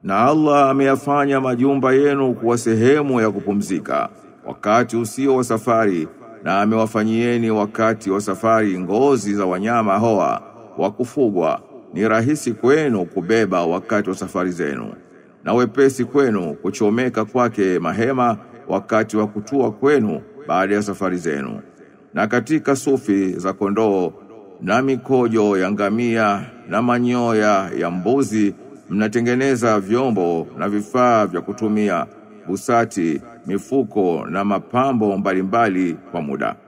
Na Allah ameyafanya majumba yenu kuwa sehemu ya kupumzika wakati usio wa safari na amewafanyieni wakati wa safari ngozi za wanyama hoa wa kufugwa ni rahisi kwenu kubeba wakati wa safari zenu na wepesi kwenu kuchomeka kwake mahema wakati wa kutua kwenu baada ya safari zenu na katika sufi za kondoo na mikojo ya ngamia na manyoya ya mbuzi mnatengeneza vyombo na vifaa vya kutumia busati, mifuko na mapambo mbalimbali kwa muda.